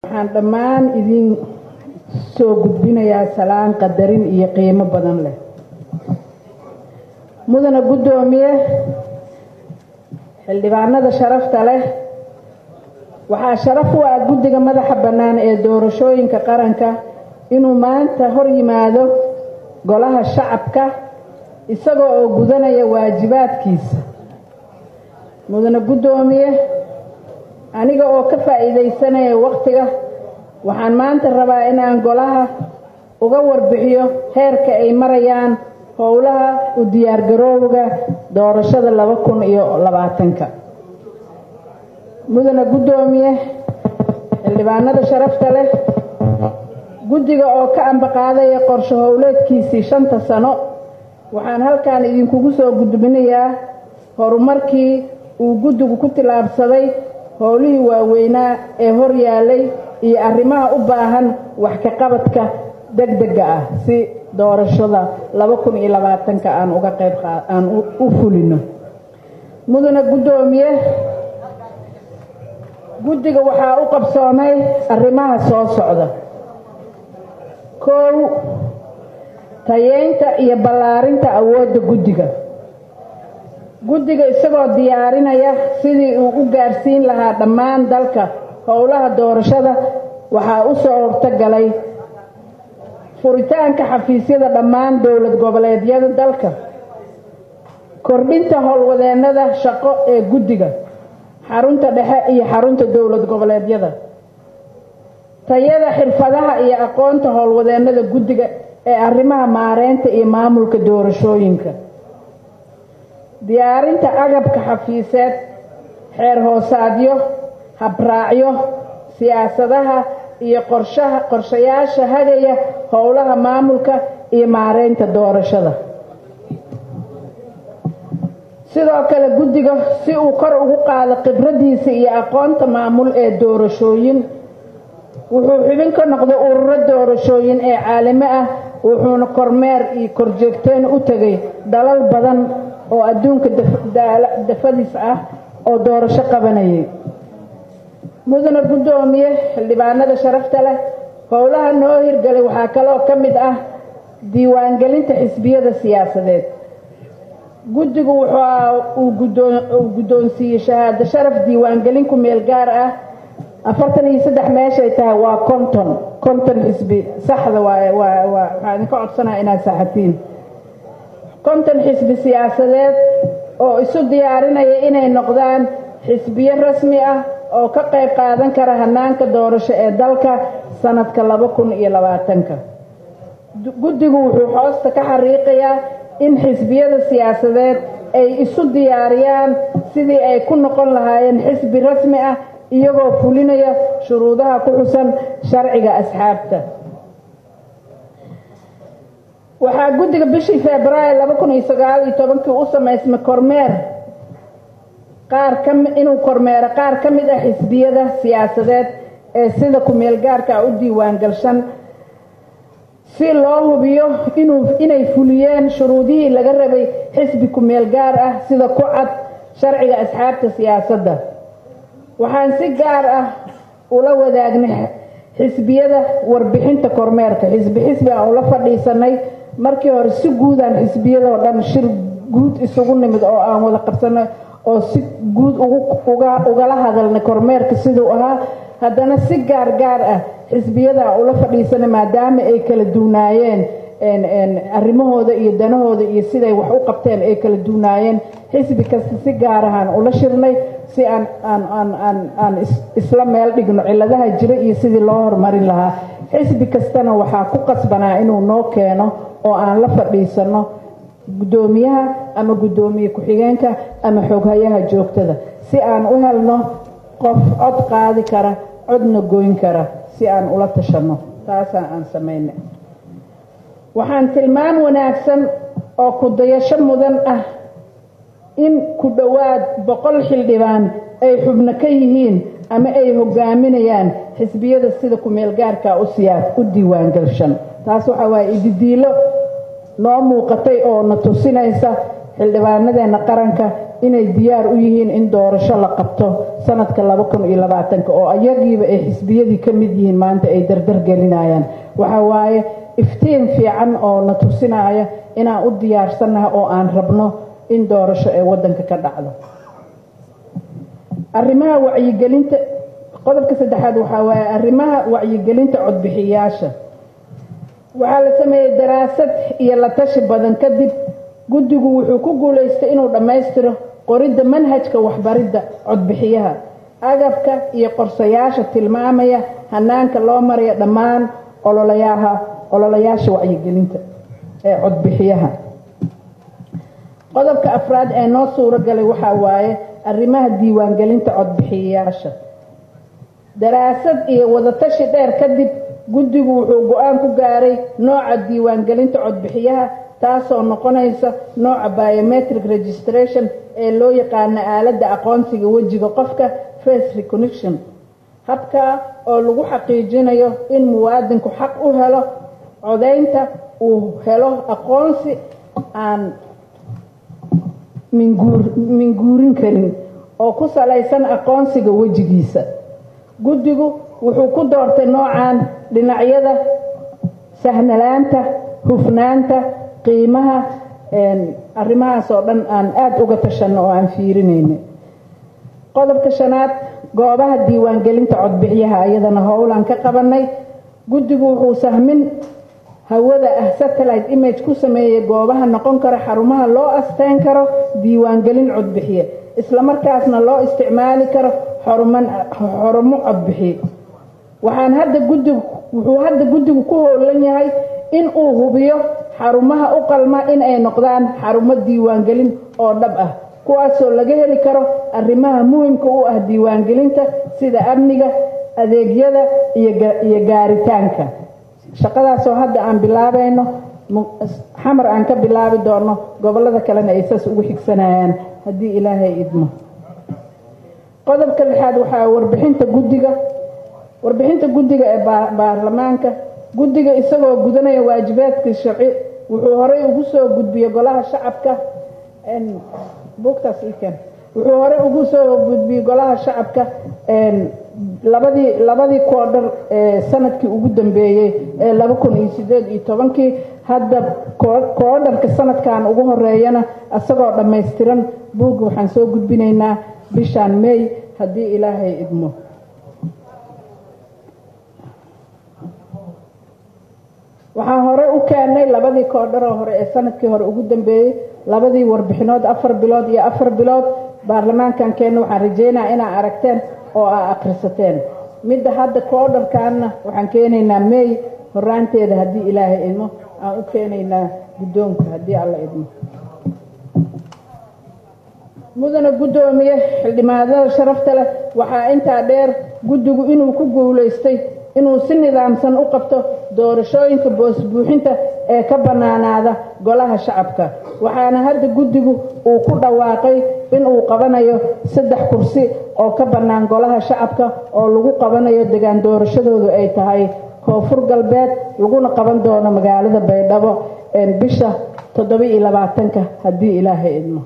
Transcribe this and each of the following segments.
waxaan dhammaan idin soo gudbinayaa salaan qadarin iyo qiimo badan leh mudana guddoomiye xildhibaanada sharafta leh waxaa sharaf u ah guddiga madaxa bannaan ee doorashooyinka qaranka inuu maanta hor yimaado golaha shacabka isagoo oo gudanaya waajibaadkiisa mudane guddoomiye aniga oo ka faa'iidaysanaya wakhtiga waxaan maanta rabaa inaan golaha uga warbixiyo heerka ay marayaan howlaha u diyaargarowga doorashada laba kun iyo labaatanka mudane guddoomiye xildhibaanada sharafta leh guddiga oo ka ambaqaadaya qorsho howleedkiisii shanta sano waxaan halkan idinkugu soo gudbinayaa horumarkii uu guddigu ku tillaabsaday howlihii waaweynaa ee hor yaalay iyo arrimaha u baahan wax ka qabadka deg dega ah si doorashada laba kun iyo labaatanka aan uga qayb aan u fulino mudane guddoomiye guddiga waxaa u qabsoomay arrimaha soo socda kow tayeynta iyo ballaarinta awoodda guddiga guddiga isagoo diyaarinaya sidii uu u gaarsiin lahaa dhammaan dalka howlaha doorashada waxaa u soo hortogalay furitaanka xafiisyada dhammaan dowlad goboleedyada dalka kordhinta howlwadeennada shaqo ee guddiga xarunta dhexe iyo xarunta dowlad goboleedyada tayada xirfadaha iyo aqoonta howlwadeennada guddiga ee arrimaha maareynta iyo maamulka doorashooyinka diyaarinta agabka xafiiseed xeer hoosaadyo habraacyo siyaasadaha iyo qorshaha qorshayaasha hagaya howlaha maamulka iyo maareynta doorashada sidoo kale guddiga si uu kor ugu qaado khibradiisa iyo aqoonta maamul ee doorashooyin wuxuu xubin ka noqday ururo doorashooyin ee caalami ah wuxuuna kormeer iyo korjoogteen u tegay dalal badan oo adduunka dafadiis ah oo doorasho qabanayay mudane guddoomiye xildhibaanada sharafta leh howlaha noo hirgalay waxaa kaloo ka mid ah diiwaangelinta xisbiyada siyaasadeed guddigu uu guddoonsiiyey shahaado sharaf diiwaangelin ku meel gaar ah afartan iyo saddex meeshay tahay waa konton konton xisbi saxda waay waa waxaa idinka codsanaya inaad saxatiin konton xisbi siyaasadeed oo isu diyaarinaya inay noqdaan xisbiyo rasmi ah oo ka qayb qaadan kara hanaanka doorasho ee dalka sanadka laba kun iyo labaatanka guddigu wuxuu hoosta ka xariiqayaa in xisbiyada siyaasadeed ay isu diyaariyaan sidii ay ku noqon lahaayeen xisbi rasmi ah iyagoo fulinaya shuruudaha ku xusan sharciga asxaabta waxaa guddiga bishii februaayo laba kun iyo sagaal iyo tobankii u samaysmay kormeer qaar ka inuu kormeero qaar ka mid ah xisbiyada siyaasadeed ee sida ku-meel gaarka ah u diiwaangalshan si loo hubiyo inuu inay fuliyeen shuruudihii laga rabay xisbi ku-meel gaar ah sida ku cad sharciga asxaabta siyaasadda waxaan si gaar ah ula wadaagnay xisbiyada warbixinta kormeerka xisbi xisbi aan ula fadhiisanay markii hore si guudaan xisbiyadoo dhan shir guud isugu nimid oo aan wada qabsanay oo si guud ugala hadalnay kormeerka siduu ahaa haddana si gaar gaar ah xisbiyadaa ula fadhiisanay maadaama ay kala duunaayeen arrimahooda iyo danahooda iyo siday wax u qabteen ay kala duunaayeen xisbi kasta si gaar ahaan ula shirnay si aan aan isla meel dhigno ciladaha jira iyo sidii loo horumarin lahaa xisbi kastana waxaa ku qasbanaa inuu noo keeno oo aan la fadhiisano guddoomiyaha ama guddoomiye ku-xigeenka ama xooghayaha joogtada si aan u helno qof cod qaadi kara codna goyn kara si aan ula tashanno taasaan aan samayna waxaan tilmaan wanaagsan oo ku dayasho mudan ah in ku dhowaad boqol xildhibaan ay xubno ka yihiin ama ay hogaaminayaan xisbiyada sida ku-meel gaarka u siyaa u diiwaangalshan taas waxaa waaye ididiilo noo muuqatay oo na tusinaysa xildhibaanadeena qaranka inay diyaar u yihiin in doorasho la qabto sanadka laba kun iyo labaatanka oo ayagiiba ay xisbiyadii ka mid yihiin maanta ay dardar gelinayaan waxa waaye iftiin fiican oo na tusinaya inaan u diyaarsannahay oo aan rabno in doorasho ee waddanka ka dhacdo arrimaha wacyigelinta qodobka saddexaad waxaa waaye arrimaha wacyigelinta codbixiyaasha waxaa la sameeyey daraasad iyo la tashi badan kadib guddigu wuxuu ku guulaystay inuu dhammaystiro qoridda manhajka waxbaridda codbixiyaha agabka iyo qorsayaasha tilmaamaya hanaanka loo maraya dhammaan ololayaha ololayaasha wacyigelinta ee codbixiyaha qodobka afraad ee noo suuro galay waxaa waaye arrimaha diiwaangelinta codbixiyayaasha daraasad iyo wadatashi dheer kadib guddigu wuxuu go-aan ku gaaray nooca diiwaangelinta codbixiyaha taasoo noqonaysa nooca biometric registration ee loo yaqaano aaladda aqoonsiga wejiga qofka face recognition habkaa oo lagu xaqiijinayo in muwaadinku xaq u helo codaynta uu helo aqoonsi aan minguurin karin oo ku salaysan aqoonsiga wejigiisa guddigu wuxuu ku doortay noocan dhinacyada sahnalaanta hufnaanta qiimaha arrimahaas oo dhan aan aada uga tashanno oo aan fiirinayno qodobka shanaad goobaha diiwaangelinta codbixiyaha iyadana howlaan ka qabanay guddigu wuxuu sahmin hawada ah satellite image ku sameeyey goobaha noqon kara xarumaha loo asteyn karo diiwaangelin codbixiye islamarkaasna loo isticmaali karo xarumo codbixiye waxaan hadda guddigu wuxuu hadda guddigu ku howlan yahay in uu hubiyo xarumaha u qalma in ay noqdaan xarumo diiwaangelin oo dhab ah kuwaasoo laga heli karo arrimaha muhimka u ah diiwaangelinta sida amniga adeegyada iyo gaaritaanka shaqadaasoo hadda aan bilaabayno xamar aan ka bilaabi doono gobolada kalena ay saas ugu xigsanayaan haddii ilaahay idmo qodobka lixaad waxaa warbixinta guddiga warbixinta guddiga ee baarlamaanka guddiga isagoo gudanaya waajibaadkii sharci wuxuu horey ugu soo gudbiyey golaha shacabka buugtaas iken wuxuu horey ugu soo gudbiyey golaha shacabka labadii labadii koodhar ee sanadkii ugu dambeeyey ee laba kun iyo sideed iyo tobankii hadda koodharka sanadkan ugu horeeyana isagoo dhammaystiran buugga waxaan soo gudbinaynaa bishaan may haddii ilaahay idmo waxaan hore u keenay labadii koodharoo hore ee sanadkii hore ugu dambeeyey labadii warbixinood afar bilood iyo afar bilood baarlamaankan keenna waxaan rajeynaa inaa aragteen oo aa akhrisateen midda hadda koodharkaanna waxaan keenaynaa may horaanteeda haddii ilaahay idmo aan u keenaynaa guddoonka haddii alla idmo mudana guddoomiye xildhibaanada sharafta leh waxaa intaa dheer guddigu inuu ku guulaystay inuu si nidaamsan u qabto doorashooyinka boosbuuxinta ee ka bannaanaada golaha shacabka waxaana hadda guddigu uu ku dhawaaqay inuu qabanayo saddex kursi oo ka bannaan golaha shacabka oo lagu qabanayo degaan doorashadoodu ay tahay koonfur galbeed laguna qaban doono magaalada baydhabo bisha toddoba-iyo labaatanka haddii ilaahay idmo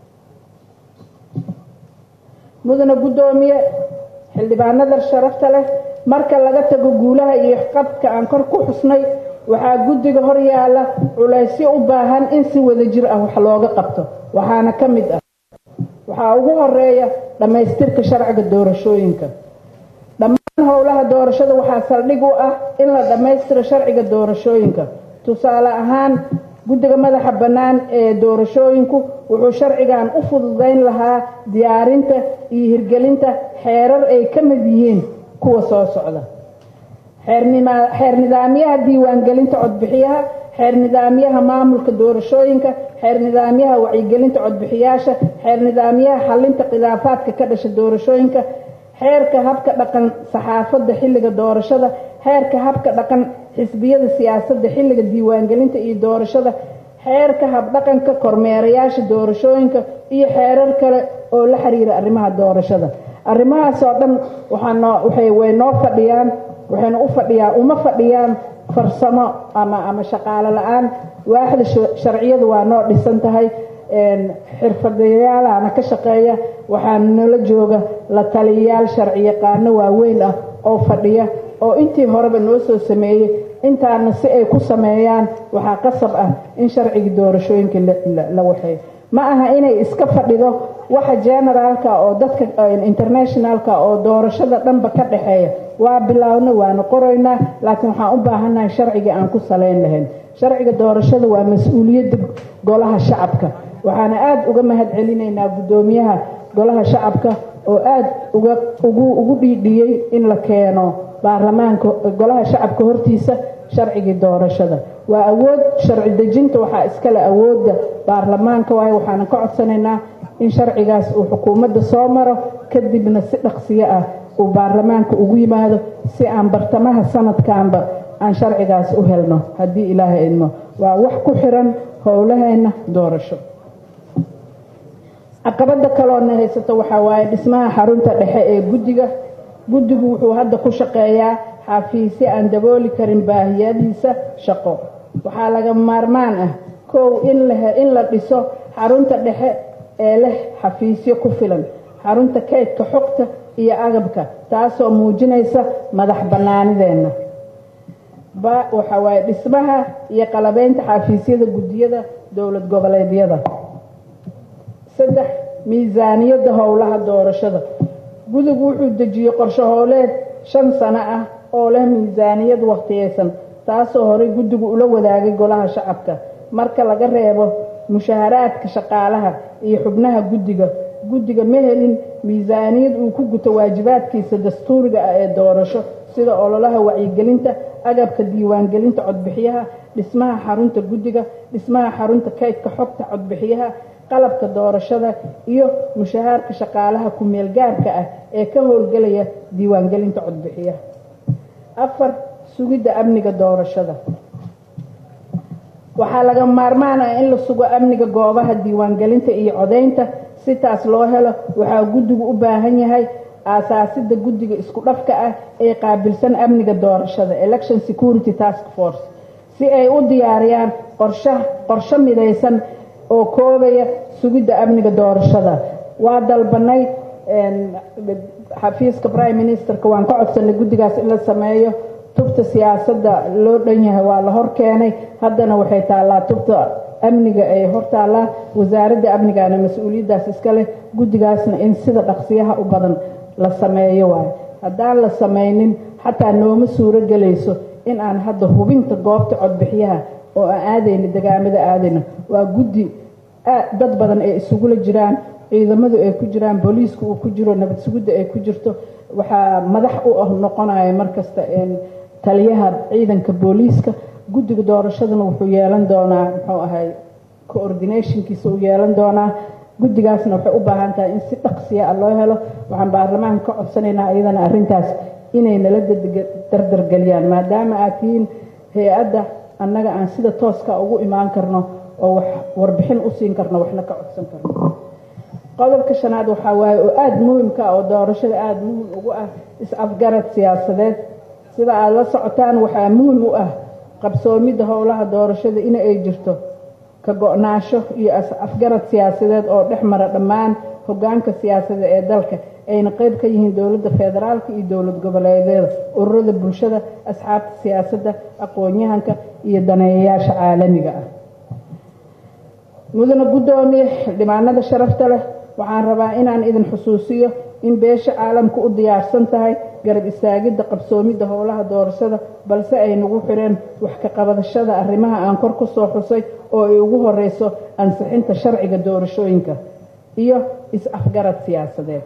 mudana guddoomiye xildhibaanada sharafta leh marka laga tago guulaha iyo qabka aan kor ku xusnay waxaa guddiga hor yaala culaysyo u baahan in si wada jir ah wax looga qabto waxaana ka mid ah waxaa ugu horeeya dhammaystirka sharciga doorashooyinka dhammaan howlaha doorashada waxaa saldhig u ah in la dhammaystiro sharciga doorashooyinka tusaale ahaan guddiga madaxa bannaan ee doorashooyinku wuxuu sharcigan u fududayn lahaa diyaarinta iyo hirgelinta xeerar ay ka mid yihiin kuwa soo socda xeer nidaamyaha diiwaangelinta codbixiyaha xeer nidaamyaha maamulka doorashooyinka xeer nidaamyaha wacyigelinta codbixiyaasha xeer nidaamyaha xalinta khilaafaadka ka dhasha doorashooyinka xeerka habka dhaqan saxaafadda xilliga doorashada xeerka habka dhaqan xisbiyada siyaasadda xilliga diiwaangelinta iyo doorashada xeerka habdhaqanka kormeerayaasha doorashooyinka iyo xeerar kale oo la xiriira arrimaha doorashada arrimahaas oo dhan way noo fadhiyaan waxayna u fadhiyaan uma fadhiyaan farsamo ama ama shaqaalo la-aan waaxda sharciyadu waa noo dhisan tahay xirfadayaalana ka shaqeeya waxaa nala jooga la taliyayaal sharci yaqaano waaweyn ah oo fadhiya oo intii horeba noo soo sameeyey intaana si ay ku sameeyaan waxaa qasab ah in sharcigii doorashooyinka la waxeeyo ma aha inay iska fadhido waxa generaalka oo dadka internationalka oo doorashada dhanba ka dhexeeya waa bilaawna waana qoraynaa laakiin waxaan u baahannahay sharcigii aan ku salayn lahayn sharciga doorashada waa mas-uuliyadda golaha shacabka waxaana aada uga mahad celinaynaa guddoomiyaha golaha shacabka oo aada uga ugu ugu dhiidhiyey in la keeno baarlamaanka golaha shacabka hortiisa sharcigii doorashada waa awood sharci dejinta waxaa iskale awoodda baarlamaanka waayo waxaana ka codsanaynaa in sharcigaas uu xukuumadda soo maro kadibna si dhaqsiyo ah uu baarlamaanka ugu yimaado si aan bartamaha sanadkanba aan sharcigaas u helno haddii ilaahay idmo waa wax ku xiran howlaheenna doorasho caqabada kaloona haysato waxaa waaye dhismaha xarunta dhexe ee guddiga guddigu wuxuu hadda ku shaqeeyaa xafiisyo aan dabooli karin baahiyadiisa shaqo waxaa laga maarmaan ah kow in la dhiso xarunta dhexe ee leh xafiisyo ku filan xarunta kaydka xogta iyo agabka taasoo muujinaysa madax bannaanideenna waxa waaye dhismaha iyo qalabeynta xafiisyada guddiyada dowlad goboleedyada saddex miisaaniyadda howlaha doorashada gudigu wuxuu dejiyey qorsho howleed shan sano ah oo leh miisaaniyad wakhtiyeysan taasoo horey guddigu ula wadaagay golaha shacabka marka laga reebo mushaharaadka shaqaalaha iyo xubnaha guddiga guddiga ma helin miisaaniyad uu ku guto waajibaadkiisa dastuuriga ah ee doorasho sida ololaha wacyigelinta agabka diiwaangelinta codbixiyaha dhismaha xarunta guddiga dhismaha xarunta kaydka xogta codbixiyaha qalabka doorashada iyo mushahaarka shaqaalaha ku-meel gaarka ah ee ka howlgelaya diiwaangelinta codbixiyaha afar sugidda amniga doorashada waxaa laga maarmaan ah in la sugo amniga goobaha diiwaangelinta iyo codeynta si taas loo helo waxaa guddigu u baahan yahay aasaasidda guddiga isku dhafka ah ee qaabilsan amniga doorashada election security task force si ay u diyaariyaan qorsha qorsho midaysan oo koobaya sugidda amniga doorashada waa dalbanay xafiiska prime ministerka waan ka codsanay guddigaas in la sameeyo tubta siyaasadda loo dhan yahay waa la hor keenay haddana waxay taallaa tubta amniga ay hortaallaa wasaaradda amnigaana mas-uuliyaddaas iska leh guddigaasna in sida dhaqsiyaha u badan la sameeyo waayo haddaan la samaynin xataa nooma suuro gelayso in aan hadda hubinta goobta codbixiyaha oo aan aadayna degaamada aadayna waa guddi dad badan ay isugula jiraan ciidamadu ay ku jiraan booliisku uu ku jiro nabad sugidda ay ku jirto waxaa madax u ah noqonaya markasta taliyaha ciidanka booliiska guddiga doorashadana wuxuu yeelan doonaa muxuu ahay coordinationkiisa uu yeelan doonaa guddigaasna waxay u baahan tahay in si dhaqsiya ah loo helo waxaan baarlamaanka ka codsanaynaa iyadana arrintaas inay nala dardargeliyaan maadaama aad tihiin hay-adda annaga aan sida tooska ugu imaan karno oo wax warbixin u siin karno waxna ka codsan karno qodobka shanaad waxaa waaye oo aada muhimka ah oo doorashada aada muhim ugu ah is-afgarad siyaasadeed sida aada la socotaan waxaa muhim u ah qabsoomidda howlaha doorashada in ay jirto ka go-naasho iyo afgarad siyaasadeed oo dhex mara dhammaan hogaanka siyaasadda ee dalka ayna qeyb ka yihiin dowladda federaalka iyo dowlad goboleedyada ururada bulshada asxaabta siyaasadda aqoon-yahanka iyo daneeyayaasha caalamiga ah mudana guddoomiye xildhibaanada sharafta leh waxaan rabaa inaan idin xusuusiyo in beesha caalamka u diyaarsan tahay garab istaagidda qabsoomidda howlaha doorashada balse ay nagu xireen wax ka qabadashada arrimaha aan kor ku soo xusay oo ay ugu horeyso ansixinta sharciga doorashooyinka iyo is-afgarad siyaasadeed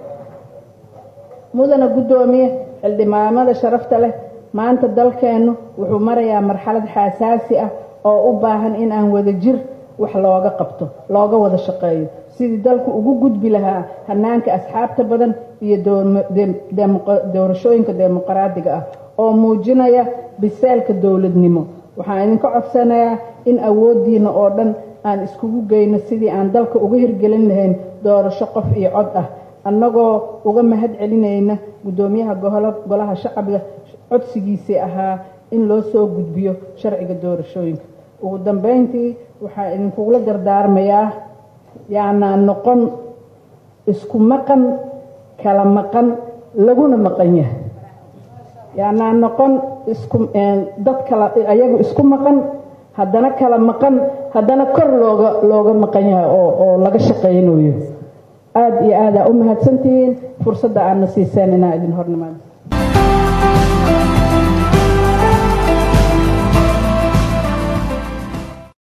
mudana guddoomiye xildhibaanada sharafta leh maanta dalkeennu wuxuu marayaa marxalad xasaasi ah oo u baahan in aan wada jir wax looga qabto looga wada shaqeeyo sidii dalku ugu gudbi lahaa hanaanka asxaabta badan iyo doorashooyinka dimuqraadiga ah oo muujinaya biseelka dowladnimo waxaan idinka codsanayaa in awooddiina oo dhan aan iskugu geyno sidii aan dalka uga hirgelin lahayn doorasho qof iyo cod ah annagoo uga mahad celinayna guddoomiyaha golaha shacabka codsigiisii ahaa in loo soo gudbiyo sharciga doorashooyinka ugu dambeyntii waxaa idinkugula dardaarmayaa yaanaa noqon isku maqan kala maqan laguna maqan yahay yaanaa noqon isku dad kala ayagu isku maqan haddana kala maqan haddana kor looga looga maqan yahay oo oo laga shaqaynayo aada iyo aadaa u mahadsantihiin fursadda aadna siiseen inaa idin hornimaado